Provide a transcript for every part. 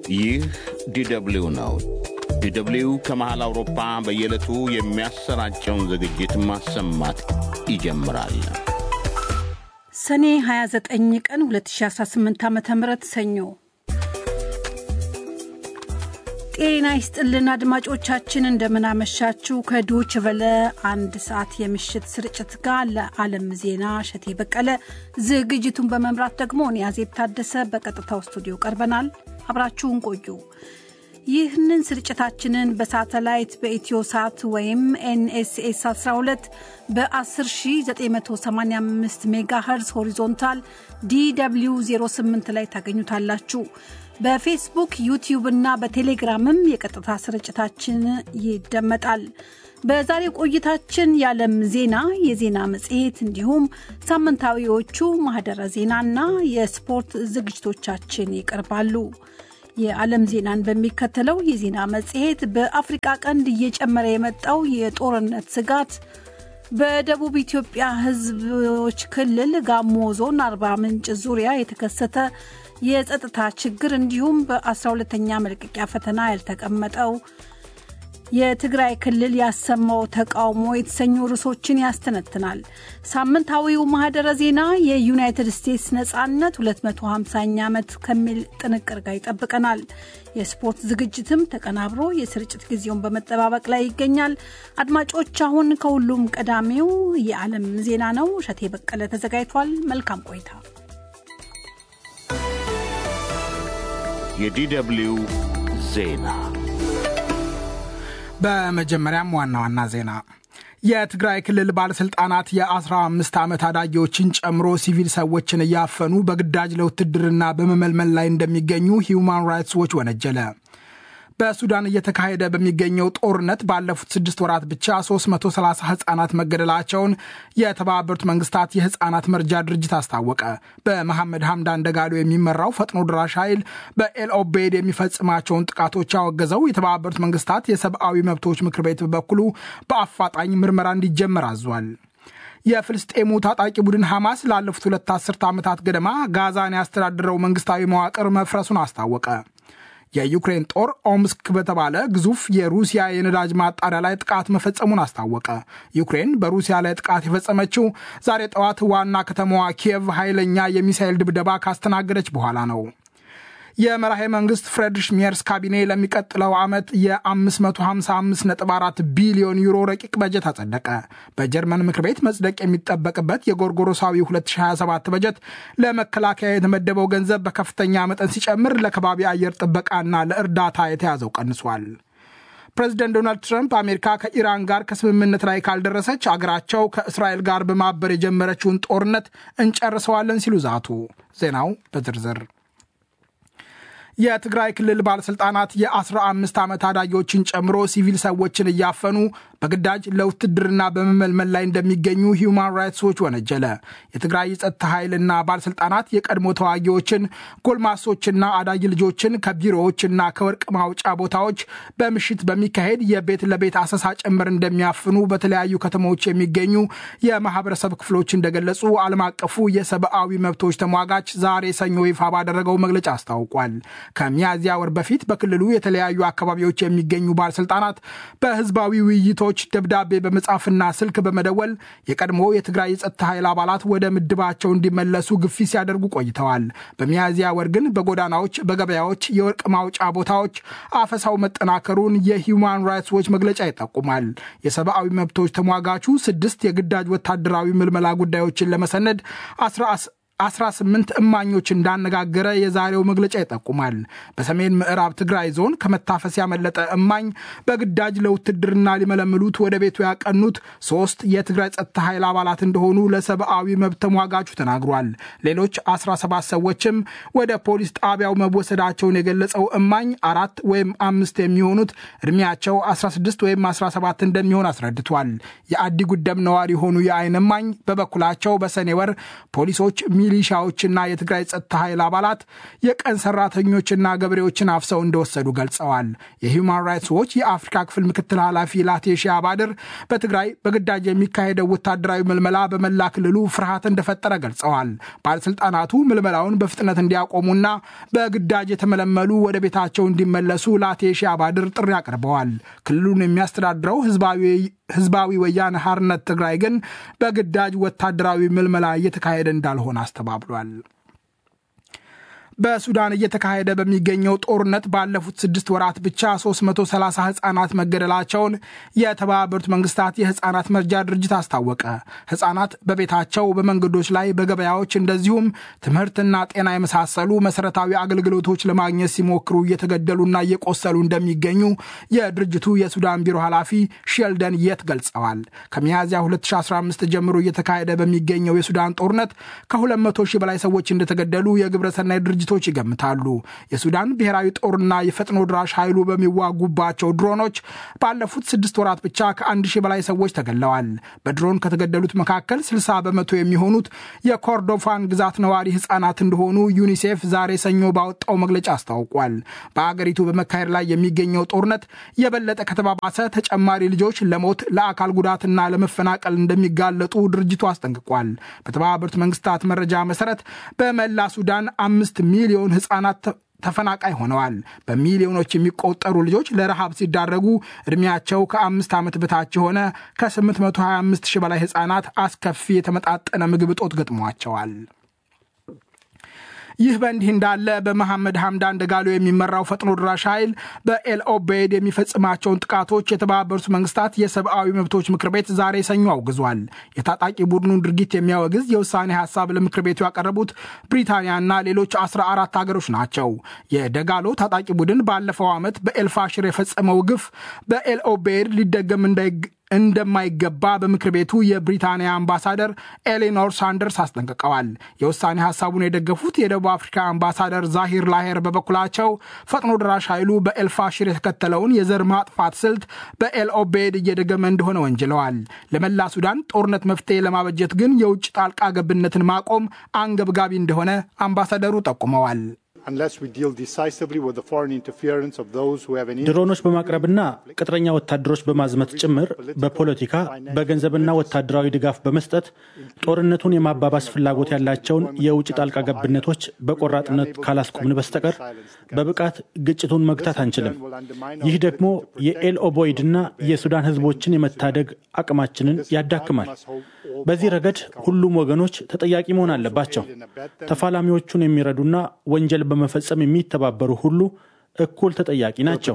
ይህ ዲደብሊው ነው። ዲደብሊው ከመሃል አውሮፓ በየዕለቱ የሚያሰራጨውን ዝግጅት ማሰማት ይጀምራል። ሰኔ 29 ቀን 2018 ዓ ም ሰኞ ጤና ይስጥልን አድማጮቻችን፣ እንደምናመሻችሁ። ከዶች ቨለ አንድ ሰዓት የምሽት ስርጭት ጋር ለዓለም ዜና እሸቴ በቀለ፣ ዝግጅቱን በመምራት ደግሞ እኔ አዜብ ታደሰ በቀጥታው ስቱዲዮ ቀርበናል። አብራችሁን ቆዩ። ይህንን ስርጭታችንን በሳተላይት በኢትዮ ሳት ወይም ኤንኤስኤስ 12 በ10985 ሜጋ ኸርዝ ሆሪዞንታል ዲw 08 ላይ ታገኙታላችሁ። በፌስቡክ ዩቲዩብ እና በቴሌግራምም የቀጥታ ስርጭታችን ይደመጣል። በዛሬ ቆይታችን የዓለም ዜና፣ የዜና መጽሔት እንዲሁም ሳምንታዊዎቹ ማህደረ ዜናና የስፖርት ዝግጅቶቻችን ይቀርባሉ። የዓለም ዜናን በሚከተለው የዜና መጽሔት በአፍሪቃ ቀንድ እየጨመረ የመጣው የጦርነት ስጋት፣ በደቡብ ኢትዮጵያ ሕዝቦች ክልል ጋሞ ዞን አርባ ምንጭ ዙሪያ የተከሰተ የጸጥታ ችግር እንዲሁም በ12ተኛ መልቀቂያ ፈተና ያልተቀመጠው የትግራይ ክልል ያሰማው ተቃውሞ የተሰኙ ርዕሶችን ያስተነትናል። ሳምንታዊው ማህደረ ዜና የዩናይትድ ስቴትስ ነጻነት 250ኛ ዓመት ከሚል ጥንቅር ጋር ይጠብቀናል። የስፖርት ዝግጅትም ተቀናብሮ የስርጭት ጊዜውን በመጠባበቅ ላይ ይገኛል። አድማጮች፣ አሁን ከሁሉም ቀዳሚው የዓለም ዜና ነው። እሸቴ በቀለ ተዘጋጅቷል። መልካም ቆይታ። የዲደብሊው ዜና በመጀመሪያም ዋና ዋና ዜና የትግራይ ክልል ባለሥልጣናት የ15 ዓመት አዳጊዎችን ጨምሮ ሲቪል ሰዎችን እያፈኑ በግዳጅ ለውትድርና በመመልመል ላይ እንደሚገኙ ሂውማን ራይትስ ዎች ወነጀለ። በሱዳን እየተካሄደ በሚገኘው ጦርነት ባለፉት ስድስት ወራት ብቻ 330 ህጻናት መገደላቸውን የተባበሩት መንግስታት የህጻናት መርጃ ድርጅት አስታወቀ። በመሐመድ ሐምዳን ደጋሎ የሚመራው ፈጥኖ ድራሽ ኃይል በኤልኦቤድ የሚፈጽማቸውን ጥቃቶች ያወገዘው የተባበሩት መንግስታት የሰብአዊ መብቶች ምክር ቤት በበኩሉ በአፋጣኝ ምርመራ እንዲጀመር አዟል። የፍልስጤሙ ታጣቂ ቡድን ሐማስ ላለፉት ሁለት አስርተ ዓመታት ገደማ ጋዛን ያስተዳድረው መንግስታዊ መዋቅር መፍረሱን አስታወቀ። የዩክሬን ጦር ኦምስክ በተባለ ግዙፍ የሩሲያ የነዳጅ ማጣሪያ ላይ ጥቃት መፈጸሙን አስታወቀ። ዩክሬን በሩሲያ ላይ ጥቃት የፈጸመችው ዛሬ ጠዋት ዋና ከተማዋ ኪየቭ ኃይለኛ የሚሳኤል ድብደባ ካስተናገደች በኋላ ነው። የመራሄ መንግስት ፍሬድሪሽ ሜርስ ካቢኔ ለሚቀጥለው ዓመት የ555.4 ቢሊዮን ዩሮ ረቂቅ በጀት አጸደቀ። በጀርመን ምክር ቤት መጽደቅ የሚጠበቅበት የጎርጎሮሳዊ 2027 በጀት ለመከላከያ የተመደበው ገንዘብ በከፍተኛ መጠን ሲጨምር ለከባቢ አየር ጥበቃና ለእርዳታ የተያዘው ቀንሷል። ፕሬዚደንት ዶናልድ ትራምፕ አሜሪካ ከኢራን ጋር ከስምምነት ላይ ካልደረሰች አገራቸው ከእስራኤል ጋር በማበር የጀመረችውን ጦርነት እንጨርሰዋለን ሲሉ ዛቱ። ዜናው በዝርዝር የትግራይ ክልል ባለሥልጣናት የ15 ዓመት ታዳጊዎችን ጨምሮ ሲቪል ሰዎችን እያፈኑ በግዳጅ ለውትድርና በመመልመል ላይ እንደሚገኙ ሂውማን ራይትስ ዎች ወነጀለ። የትግራይ የጸጥታ ኃይልና ባለሥልጣናት የቀድሞ ተዋጊዎችን፣ ጎልማሶችና አዳጊ ልጆችን ከቢሮዎችና ከወርቅ ማውጫ ቦታዎች በምሽት በሚካሄድ የቤት ለቤት አሰሳ ጭምር እንደሚያፍኑ በተለያዩ ከተሞች የሚገኙ የማህበረሰብ ክፍሎች እንደገለጹ ዓለም አቀፉ የሰብአዊ መብቶች ተሟጋች ዛሬ ሰኞ ይፋ ባደረገው መግለጫ አስታውቋል። ከሚያዝያ ወር በፊት በክልሉ የተለያዩ አካባቢዎች የሚገኙ ባለሥልጣናት በህዝባዊ ውይይቶች ደብዳቤ በመጻፍና ስልክ በመደወል የቀድሞ የትግራይ የጸጥታ ኃይል አባላት ወደ ምድባቸው እንዲመለሱ ግፊት ሲያደርጉ ቆይተዋል። በሚያዝያ ወር ግን በጎዳናዎች፣ በገበያዎች፣ የወርቅ ማውጫ ቦታዎች አፈሳው መጠናከሩን የሂውማን ራይትስ ዎች መግለጫ ይጠቁማል። የሰብአዊ መብቶች ተሟጋቹ ስድስት የግዳጅ ወታደራዊ ምልመላ ጉዳዮችን ለመሰነድ 18 እማኞች እንዳነጋገረ የዛሬው መግለጫ ይጠቁማል። በሰሜን ምዕራብ ትግራይ ዞን ከመታፈስ ያመለጠ እማኝ በግዳጅ ለውትድርና ሊመለምሉት ወደ ቤቱ ያቀኑት ሶስት የትግራይ ጸጥታ ኃይል አባላት እንደሆኑ ለሰብአዊ መብት ተሟጋቹ ተናግሯል። ሌሎች 17 ሰዎችም ወደ ፖሊስ ጣቢያው መወሰዳቸውን የገለጸው እማኝ አራት ወይም አምስት የሚሆኑት እድሜያቸው 16 ወይም 17 እንደሚሆን አስረድቷል። የአዲ ጉደም ነዋሪ የሆኑ የአይን እማኝ በበኩላቸው በሰኔ ወር ፖሊሶች ሚሊሻዎችና የትግራይ ጸጥታ ኃይል አባላት የቀን ሰራተኞችና ገበሬዎችን አፍሰው እንደወሰዱ ገልጸዋል። የሂውማን ራይትስ ዎች የአፍሪካ ክፍል ምክትል ኃላፊ ላቴሺ አባድር በትግራይ በግዳጅ የሚካሄደው ወታደራዊ ምልመላ በመላ ክልሉ ፍርሃት እንደፈጠረ ገልጸዋል። ባለስልጣናቱ ምልመላውን በፍጥነት እንዲያቆሙና በግዳጅ የተመለመሉ ወደ ቤታቸው እንዲመለሱ ላቴሺ አባድር ጥሪ አቅርበዋል። ክልሉን የሚያስተዳድረው ህዝባዊ ወያነ ሓርነት ትግራይ ግን በግዳጅ ወታደራዊ ምልመላ እየተካሄደ እንዳልሆነ አስተባብሏል። በሱዳን እየተካሄደ በሚገኘው ጦርነት ባለፉት ስድስት ወራት ብቻ 330 ህጻናት መገደላቸውን የተባበሩት መንግስታት የህጻናት መርጃ ድርጅት አስታወቀ። ህጻናት በቤታቸው፣ በመንገዶች ላይ፣ በገበያዎች እንደዚሁም ትምህርትና ጤና የመሳሰሉ መሰረታዊ አገልግሎቶች ለማግኘት ሲሞክሩ እየተገደሉና እየቆሰሉ እንደሚገኙ የድርጅቱ የሱዳን ቢሮ ኃላፊ ሼልደን የት ገልጸዋል። ከሚያዝያ 2015 ጀምሮ እየተካሄደ በሚገኘው የሱዳን ጦርነት ከ200 ሺህ በላይ ሰዎች እንደተገደሉ የግብረሰናይ ድርጅቶች ይገምታሉ። የሱዳን ብሔራዊ ጦርና የፈጥኖ ድራሽ ኃይሉ በሚዋጉባቸው ድሮኖች ባለፉት ስድስት ወራት ብቻ ከአንድ ሺህ በላይ ሰዎች ተገድለዋል። በድሮን ከተገደሉት መካከል 60 በመቶ የሚሆኑት የኮርዶፋን ግዛት ነዋሪ ህጻናት እንደሆኑ ዩኒሴፍ ዛሬ ሰኞ ባወጣው መግለጫ አስታውቋል። በአገሪቱ በመካሄድ ላይ የሚገኘው ጦርነት የበለጠ ከተባባሰ ተጨማሪ ልጆች ለሞት ለአካል ጉዳትና ለመፈናቀል እንደሚጋለጡ ድርጅቱ አስጠንቅቋል። በተባበሩት መንግስታት መረጃ መሰረት በመላ ሱዳን አምስት ሚሊዮን ህጻናት ተፈናቃይ ሆነዋል። በሚሊዮኖች የሚቆጠሩ ልጆች ለረሃብ ሲዳረጉ ዕድሜያቸው ከአምስት ዓመት በታች የሆነ ከ825 ሺህ በላይ ህጻናት አስከፊ የተመጣጠነ ምግብ እጦት ገጥሟቸዋል። ይህ በእንዲህ እንዳለ በመሐመድ ሐምዳን ደጋሎ የሚመራው ፈጥኖ ድራሽ ኃይል በኤል ኦቤይድ የሚፈጽማቸውን ጥቃቶች የተባበሩት መንግስታት የሰብአዊ መብቶች ምክር ቤት ዛሬ ሰኞ አውግዟል። የታጣቂ ቡድኑን ድርጊት የሚያወግዝ የውሳኔ ሀሳብ ለምክር ቤቱ ያቀረቡት ብሪታንያና ሌሎች 14 ሀገሮች ናቸው። የደጋሎ ታጣቂ ቡድን ባለፈው ዓመት በኤልፋሽር የፈጸመው ግፍ በኤል ኦቤይድ ሊደገም እንደማይገባ በምክር ቤቱ የብሪታንያ አምባሳደር ኤሌኖር ሳንደርስ አስጠንቅቀዋል። የውሳኔ ሀሳቡን የደገፉት የደቡብ አፍሪካ አምባሳደር ዛሂር ላሄር በበኩላቸው ፈጥኖ ደራሽ ኃይሉ በኤልፋሽር የተከተለውን የዘር ማጥፋት ስልት በኤል ኦቤድ እየደገመ እንደሆነ ወንጅለዋል። ለመላ ሱዳን ጦርነት መፍትሄ ለማበጀት ግን የውጭ ጣልቃ ገብነትን ማቆም አንገብጋቢ እንደሆነ አምባሳደሩ ጠቁመዋል። ድሮኖች በማቅረብና ቅጥረኛ ወታደሮች በማዝመት ጭምር በፖለቲካ በገንዘብና ወታደራዊ ድጋፍ በመስጠት ጦርነቱን የማባባስ ፍላጎት ያላቸውን የውጭ ጣልቃ ገብነቶች በቆራጥነት ካላስቆምን በስተቀር በብቃት ግጭቱን መግታት አንችልም። ይህ ደግሞ የኤል ኦቦይድና የሱዳን ሕዝቦችን የመታደግ አቅማችንን ያዳክማል። በዚህ ረገድ ሁሉም ወገኖች ተጠያቂ መሆን አለባቸው። ተፋላሚዎቹን የሚረዱና ወንጀል በመፈጸም የሚተባበሩ ሁሉ እኩል ተጠያቂ ናቸው።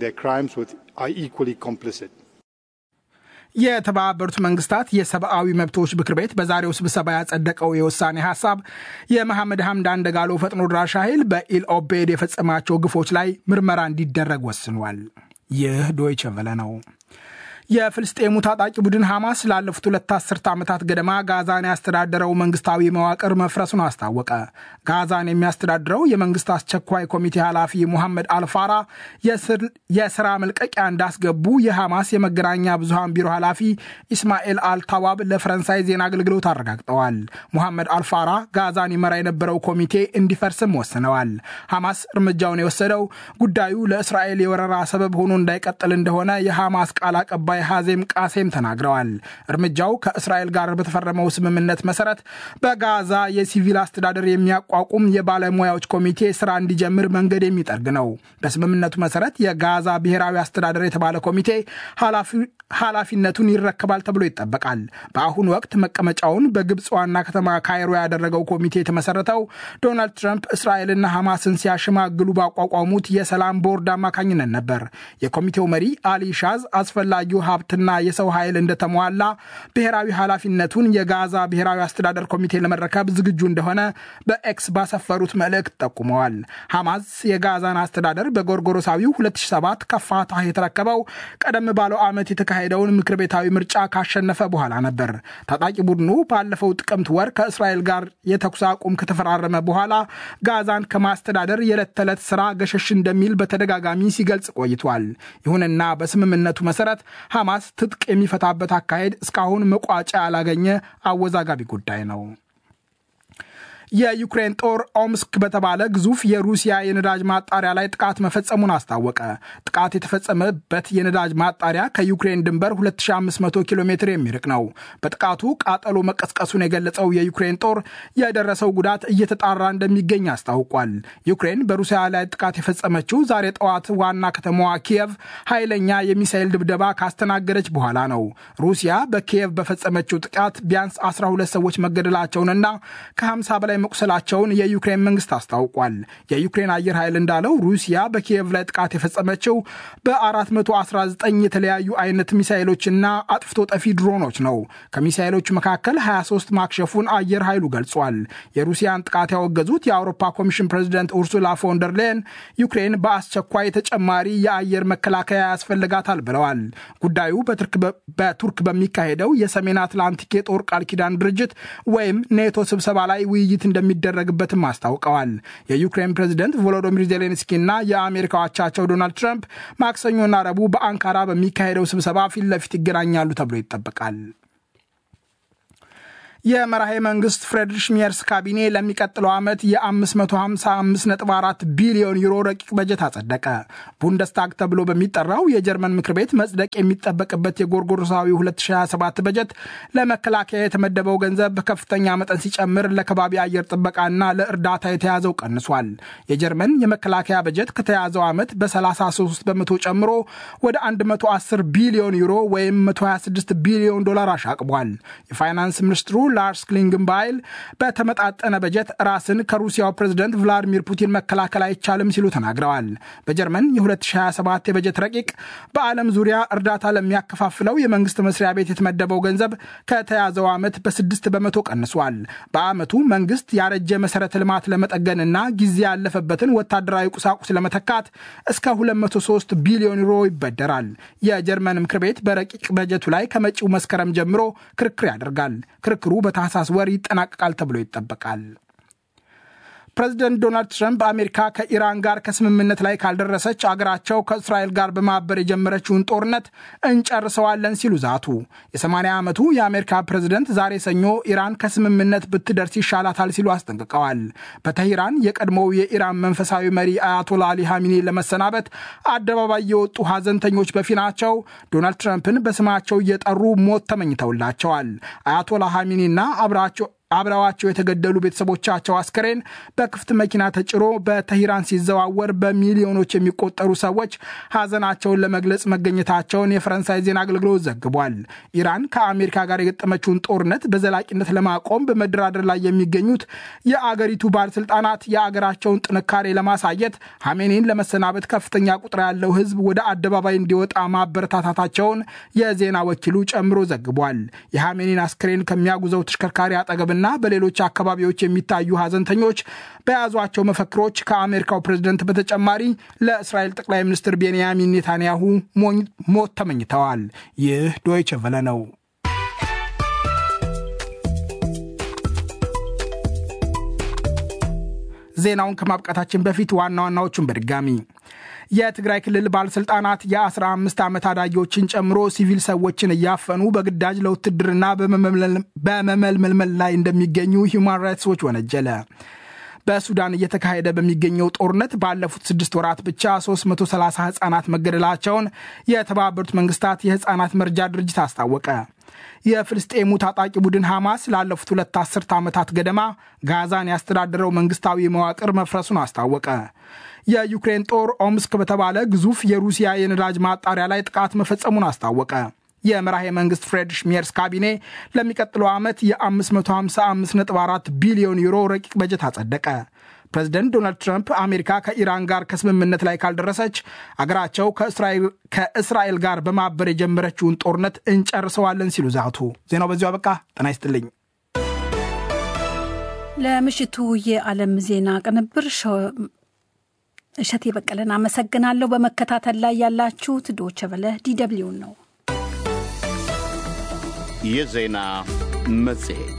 የተባበሩት መንግስታት የሰብአዊ መብቶች ምክር ቤት በዛሬው ስብሰባ ያጸደቀው የውሳኔ ሀሳብ የመሐመድ ሐምዳን ደጋሎ ፈጥኖ ድራሽ ኃይል በኢል ኦቤድ የፈጸማቸው ግፎች ላይ ምርመራ እንዲደረግ ወስኗል። ይህ ዶይቸ ቨለ ነው። የፍልስጤሙ ታጣቂ ቡድን ሐማስ ላለፉት ሁለት አስርተ ዓመታት ገደማ ጋዛን ያስተዳደረው መንግስታዊ መዋቅር መፍረሱን አስታወቀ። ጋዛን የሚያስተዳድረው የመንግስት አስቸኳይ ኮሚቴ ኃላፊ ሙሐመድ አልፋራ የስራ መልቀቂያ እንዳስገቡ የሐማስ የመገናኛ ብዙሃን ቢሮ ኃላፊ ኢስማኤል አልታዋብ ለፈረንሳይ ዜና አገልግሎት አረጋግጠዋል። ሙሐመድ አልፋራ ጋዛን ይመራ የነበረው ኮሚቴ እንዲፈርስም ወስነዋል። ሐማስ እርምጃውን የወሰደው ጉዳዩ ለእስራኤል የወረራ ሰበብ ሆኖ እንዳይቀጥል እንደሆነ የሐማስ ቃል አቀባይ ሐዜም ቃሴም ተናግረዋል። እርምጃው ከእስራኤል ጋር በተፈረመው ስምምነት መሰረት በጋዛ የሲቪል አስተዳደር የሚያቋቁም የባለሙያዎች ኮሚቴ ስራ እንዲጀምር መንገድ የሚጠርግ ነው። በስምምነቱ መሰረት የጋዛ ብሔራዊ አስተዳደር የተባለ ኮሚቴ ኃላፊነቱን ይረከባል ተብሎ ይጠበቃል። በአሁኑ ወቅት መቀመጫውን በግብፅ ዋና ከተማ ካይሮ ያደረገው ኮሚቴ የተመሰረተው ዶናልድ ትራምፕ እስራኤልና ሐማስን ሲያሸማግሉ ባቋቋሙት የሰላም ቦርድ አማካኝነት ነበር። የኮሚቴው መሪ አሊ ሻዝ አስፈላጊው ሀብትና የሰው ኃይል እንደተሟላ ብሔራዊ ኃላፊነቱን የጋዛ ብሔራዊ አስተዳደር ኮሚቴ ለመረከብ ዝግጁ እንደሆነ በኤክስ ባሰፈሩት መልእክት ጠቁመዋል። ሐማስ የጋዛን አስተዳደር በጎርጎሮሳዊው 2007 ከፋታህ የተረከበው ቀደም ባለው ዓመት የተካሄደውን ምክር ቤታዊ ምርጫ ካሸነፈ በኋላ ነበር። ታጣቂ ቡድኑ ባለፈው ጥቅምት ወር ከእስራኤል ጋር የተኩስ አቁም ከተፈራረመ በኋላ ጋዛን ከማስተዳደር የዕለት ተዕለት ስራ ገሸሽ እንደሚል በተደጋጋሚ ሲገልጽ ቆይቷል። ይሁንና በስምምነቱ መሰረት ሐማስ ትጥቅ የሚፈታበት አካሄድ እስካሁን መቋጫ ያላገኘ አወዛጋቢ ጉዳይ ነው። የዩክሬን ጦር ኦምስክ በተባለ ግዙፍ የሩሲያ የነዳጅ ማጣሪያ ላይ ጥቃት መፈጸሙን አስታወቀ። ጥቃት የተፈጸመበት የነዳጅ ማጣሪያ ከዩክሬን ድንበር 2500 ኪሎ ሜትር የሚርቅ ነው። በጥቃቱ ቃጠሎ መቀስቀሱን የገለጸው የዩክሬን ጦር የደረሰው ጉዳት እየተጣራ እንደሚገኝ አስታውቋል። ዩክሬን በሩሲያ ላይ ጥቃት የፈጸመችው ዛሬ ጠዋት ዋና ከተማዋ ኪየቭ ኃይለኛ የሚሳኤል ድብደባ ካስተናገደች በኋላ ነው። ሩሲያ በኪየቭ በፈጸመችው ጥቃት ቢያንስ 12 ሰዎች መገደላቸውንና ከ50 በላይ መቁሰላቸውን የዩክሬን መንግስት አስታውቋል። የዩክሬን አየር ኃይል እንዳለው ሩሲያ በኪየቭ ላይ ጥቃት የፈጸመችው በ419 የተለያዩ አይነት ሚሳይሎችና አጥፍቶ ጠፊ ድሮኖች ነው። ከሚሳይሎቹ መካከል 23 ማክሸፉን አየር ኃይሉ ገልጿል። የሩሲያን ጥቃት ያወገዙት የአውሮፓ ኮሚሽን ፕሬዚደንት ኡርሱላ ፎንደር ሌን ዩክሬን በአስቸኳይ ተጨማሪ የአየር መከላከያ ያስፈልጋታል ብለዋል። ጉዳዩ በቱርክ በሚካሄደው የሰሜን አትላንቲክ የጦር ቃል ኪዳን ድርጅት ወይም ኔቶ ስብሰባ ላይ ውይይት እንደሚደረግበትም አስታውቀዋል። የዩክሬን ፕሬዚደንት ቮሎዶሚር ዜሌንስኪ እና የአሜሪካ አቻቸው ዶናልድ ትራምፕ ማክሰኞና ረቡዕ በአንካራ በሚካሄደው ስብሰባ ፊት ለፊት ይገናኛሉ ተብሎ ይጠበቃል። የመራሄ መንግስት ፍሬድሪሽ ሜርስ ካቢኔ ለሚቀጥለው ዓመት የ555.4 ቢሊዮን ዩሮ ረቂቅ በጀት አጸደቀ። ቡንደስታግ ተብሎ በሚጠራው የጀርመን ምክር ቤት መጽደቅ የሚጠበቅበት የጎርጎሮሳዊ 2027 በጀት ለመከላከያ የተመደበው ገንዘብ በከፍተኛ መጠን ሲጨምር ለከባቢ አየር ጥበቃና ለእርዳታ የተያዘው ቀንሷል። የጀርመን የመከላከያ በጀት ከተያዘው ዓመት በ33 በመቶ ጨምሮ ወደ 110 ቢሊዮን ዩሮ ወይም 126 ቢሊዮን ዶላር አሻቅቧል። የፋይናንስ ሚኒስትሩ ላርስ ክሊንግንባይል በተመጣጠነ በጀት ራስን ከሩሲያው ፕሬዝደንት ቭላዲሚር ፑቲን መከላከል አይቻልም ሲሉ ተናግረዋል። በጀርመን የ2027 የበጀት ረቂቅ በዓለም ዙሪያ እርዳታ ለሚያከፋፍለው የመንግስት መስሪያ ቤት የተመደበው ገንዘብ ከተያዘው ዓመት በስድስት በመቶ ቀንሷል። በዓመቱ መንግስት ያረጀ መሰረተ ልማት ለመጠገንና ጊዜ ያለፈበትን ወታደራዊ ቁሳቁስ ለመተካት እስከ 203 ቢሊዮን ዩሮ ይበደራል። የጀርመን ምክር ቤት በረቂቅ በጀቱ ላይ ከመጪው መስከረም ጀምሮ ክርክር ያደርጋል። ክርክሩ በታህሳስ ወር ይጠናቀቃል ተብሎ ይጠበቃል። ፕሬዚደንት ዶናልድ ትራምፕ አሜሪካ ከኢራን ጋር ከስምምነት ላይ ካልደረሰች አገራቸው ከእስራኤል ጋር በማበር የጀመረችውን ጦርነት እንጨርሰዋለን ሲሉ ዛቱ። የ80 ዓመቱ የአሜሪካ ፕሬዚደንት ዛሬ ሰኞ ኢራን ከስምምነት ብትደርስ ይሻላታል ሲሉ አስጠንቅቀዋል። በተሂራን የቀድሞው የኢራን መንፈሳዊ መሪ አያቶላ አሊ ሐሚኒ ለመሰናበት አደባባይ የወጡ ሐዘንተኞች በፊናቸው ዶናልድ ትራምፕን በስማቸው እየጠሩ ሞት ተመኝተውላቸዋል። አያቶላ ሐሚኒና አብራቸው አብረዋቸው የተገደሉ ቤተሰቦቻቸው አስከሬን በክፍት መኪና ተጭሮ በተሂራን ሲዘዋወር በሚሊዮኖች የሚቆጠሩ ሰዎች ሐዘናቸውን ለመግለጽ መገኘታቸውን የፈረንሳይ ዜና አገልግሎት ዘግቧል። ኢራን ከአሜሪካ ጋር የገጠመችውን ጦርነት በዘላቂነት ለማቆም በመደራደር ላይ የሚገኙት የአገሪቱ ባለስልጣናት የአገራቸውን ጥንካሬ ለማሳየት ሐሜኒን ለመሰናበት ከፍተኛ ቁጥር ያለው ሕዝብ ወደ አደባባይ እንዲወጣ ማበረታታታቸውን የዜና ወኪሉ ጨምሮ ዘግቧል። የሐሜኒን አስክሬን ከሚያጉዘው ተሽከርካሪ አጠገብና እና በሌሎች አካባቢዎች የሚታዩ ሐዘንተኞች በያዟቸው መፈክሮች ከአሜሪካው ፕሬዝደንት በተጨማሪ ለእስራኤል ጠቅላይ ሚኒስትር ቤንያሚን ኔታንያሁ ሞት ተመኝተዋል። ይህ ዶይቸ ቨለ ነው። ዜናውን ከማብቃታችን በፊት ዋና ዋናዎቹን በድጋሚ የትግራይ ክልል ባለሥልጣናት የ15 ዓመት አዳጊዎችን ጨምሮ ሲቪል ሰዎችን እያፈኑ በግዳጅ ለውትድርና በመመልመል ላይ እንደሚገኙ ሂውማን ራይትስ ዎች ወነጀለ። በሱዳን እየተካሄደ በሚገኘው ጦርነት ባለፉት ስድስት ወራት ብቻ 330 ሕፃናት መገደላቸውን የተባበሩት መንግስታት የሕፃናት መርጃ ድርጅት አስታወቀ። የፍልስጤሙ ታጣቂ ቡድን ሐማስ ላለፉት ሁለት አስርተ ዓመታት ገደማ ጋዛን ያስተዳደረው መንግስታዊ መዋቅር መፍረሱን አስታወቀ። የዩክሬን ጦር ኦምስክ በተባለ ግዙፍ የሩሲያ የነዳጅ ማጣሪያ ላይ ጥቃት መፈጸሙን አስታወቀ። የመራሄ መንግስት ፍሬድሪሽ ሜርስ ካቢኔ ለሚቀጥለው ዓመት የ555.4 ቢሊዮን ዩሮ ረቂቅ በጀት አጸደቀ። ፕሬዚደንት ዶናልድ ትራምፕ አሜሪካ ከኢራን ጋር ከስምምነት ላይ ካልደረሰች አገራቸው ከእስራኤል ጋር በማበር የጀመረችውን ጦርነት እንጨርሰዋለን ሲሉ ዛቱ። ዜናው በዚሁ አበቃ። ጤና ይስጥልኝ። ለምሽቱ የዓለም ዜና ቅንብር እሸቴ በቀለን አመሰግናለሁ። በመከታተል ላይ ያላችሁት ዶቸ በለ ዲደብሊውን ነው። የዜና መጽሔት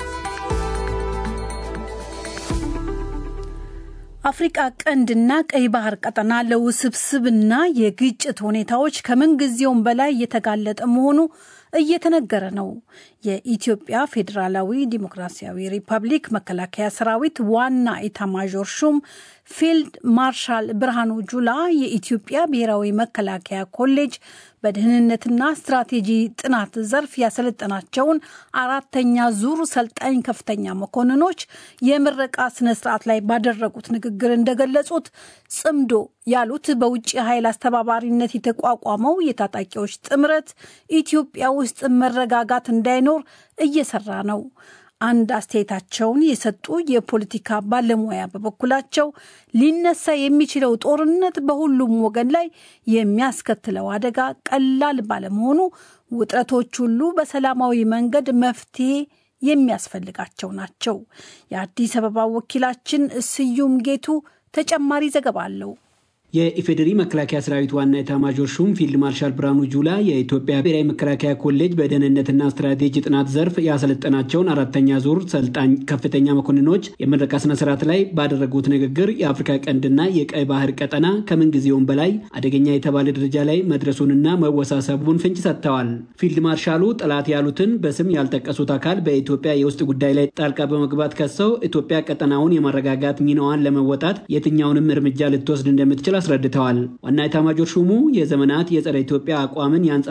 አፍሪቃ ቀንድና ቀይ ባህር ቀጠና ለውስብስብና የግጭት ሁኔታዎች ከምንጊዜውም በላይ እየተጋለጠ መሆኑ እየተነገረ ነው። የኢትዮጵያ ፌዴራላዊ ዲሞክራሲያዊ ሪፐብሊክ መከላከያ ሰራዊት ዋና ኢታማዦር ሹም ፊልድ ማርሻል ብርሃኑ ጁላ የኢትዮጵያ ብሔራዊ መከላከያ ኮሌጅ በደህንነትና ስትራቴጂ ጥናት ዘርፍ ያሰለጠናቸውን አራተኛ ዙር ሰልጣኝ ከፍተኛ መኮንኖች የምረቃ ስነ ስርዓት ላይ ባደረጉት ንግግር እንደገለጹት ጽምዶ ያሉት በውጭ ኃይል አስተባባሪነት የተቋቋመው የታጣቂዎች ጥምረት ኢትዮጵያ ውስጥ መረጋጋት እንዳይኖር እየሰራ ነው። አንድ አስተያየታቸውን የሰጡ የፖለቲካ ባለሙያ በበኩላቸው ሊነሳ የሚችለው ጦርነት በሁሉም ወገን ላይ የሚያስከትለው አደጋ ቀላል ባለመሆኑ ውጥረቶች ሁሉ በሰላማዊ መንገድ መፍትሄ የሚያስፈልጋቸው ናቸው። የአዲስ አበባ ወኪላችን ስዩም ጌቱ ተጨማሪ ዘገባ አለው። የኢፌዴሪ መከላከያ ሰራዊት ዋና ኤታማዦር ሹም ፊልድ ማርሻል ብርሃኑ ጁላ የኢትዮጵያ ብሔራዊ መከላከያ ኮሌጅ በደህንነትና ስትራቴጂ ጥናት ዘርፍ ያሰለጠናቸውን አራተኛ ዙር ሰልጣኝ ከፍተኛ መኮንኖች የምረቃ ስነ ስርዓት ላይ ባደረጉት ንግግር የአፍሪካ ቀንድና የቀይ ባህር ቀጠና ከምንጊዜውም በላይ አደገኛ የተባለ ደረጃ ላይ መድረሱንና መወሳሰቡን ፍንጭ ሰጥተዋል። ፊልድ ማርሻሉ ጠላት ያሉትን በስም ያልጠቀሱት አካል በኢትዮጵያ የውስጥ ጉዳይ ላይ ጣልቃ በመግባት ከሰው ኢትዮጵያ ቀጠናውን የማረጋጋት ሚናዋን ለመወጣት የትኛውንም እርምጃ ልትወስድ እንደምትችል አስረድተዋል። ዋና ኤታማዦር ሹሙ የዘመናት የጸረ ኢትዮጵያ አቋምን